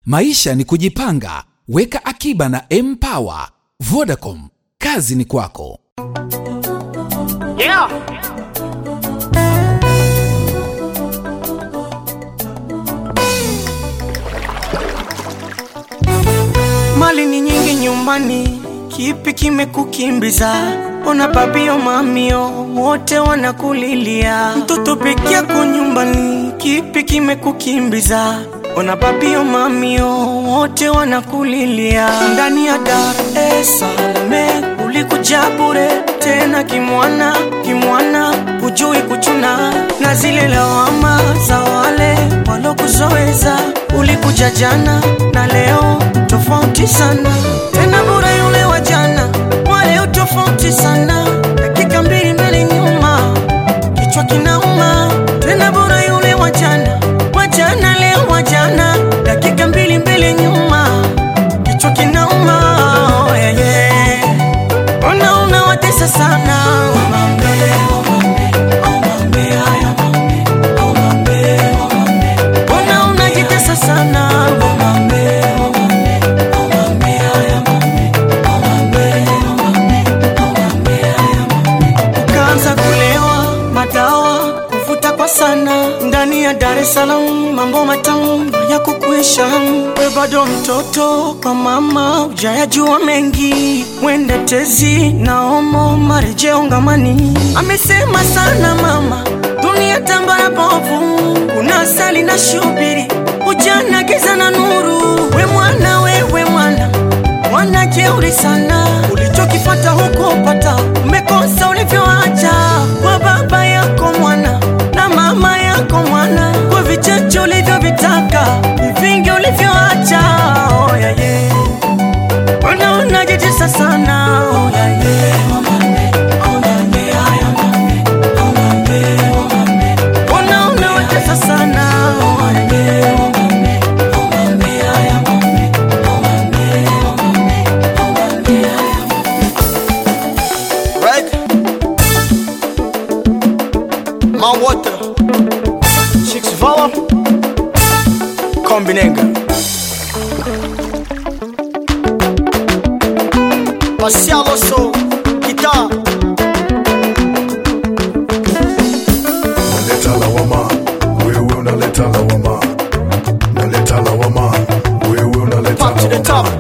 Maisha ni kujipanga. Weka akiba na Mpower. Vodacom, kazi ni kwako. Yeah. Mali ni nyingi nyumbani, kipi kimekukimbiza? Ona babio mamio wote wanakulilia, mtoto peke yako nyumbani, kipi kimekukimbiza? Ona babio mamio wote wanakulilia, ndani ya Dar es Salaam ulikuja bure tena kimwana kimwana, hujui kuchuna na zile lawama za wale walokuzoeza. Ulikuja jana na leo tofauti sana, tena bure yule wa jana, wa leo tofauti sana, dakika mbili mbele nyuma, kichwa kinauma. Tena bure yule wa jana, wa jana leo wa jana, dakika mbili mbele nyuma, kichwa kinauma. Oh, yeah, yeah. Ona unawatesa sana Omambe, omambe, omambe, haya omambe, omambe, omambe. Ona unajitesa sana Omambe, omambe, omambe, haya omambe, omambe, omambe, omambe, haya omambe. Ukaanza kulewa madawa kuvuta kwa sana ndani ya Dar es Salaam, mambo matamu ya kukuisha. We bado mtoto kwa mama, ujayajua mengi, mwende tezi na omo marejeo ngamani. Amesema sana mama, dunia tambara bovu, kuna asali na shubiri, ujana giza na nuru. We mwana, wewe mwana mwana jeuri sana, ulichokipata huko pata, umekosa ulivyoacha kwa baba yako mwana na mama yako mwana, kwa vichache ulivyovitaka, ni vingi ulivyoacha. Oh, yeah, yeah. Ona unajitesa sana oh, yeah, yeah. Omambe, omambe, haya omambe, omambe, omambe. Ona unawatesa sana oh, yeah, yeah. Omambe, omambe, haya omambe, omambe, omambe, omambe, haya right? My water, Chicks Vala, Kombinenga. Marcial Osso, guitar. Naleta lawama, wewe unaleta lawama. Naleta lawama, wewe unaleta Pop to the lawama. top.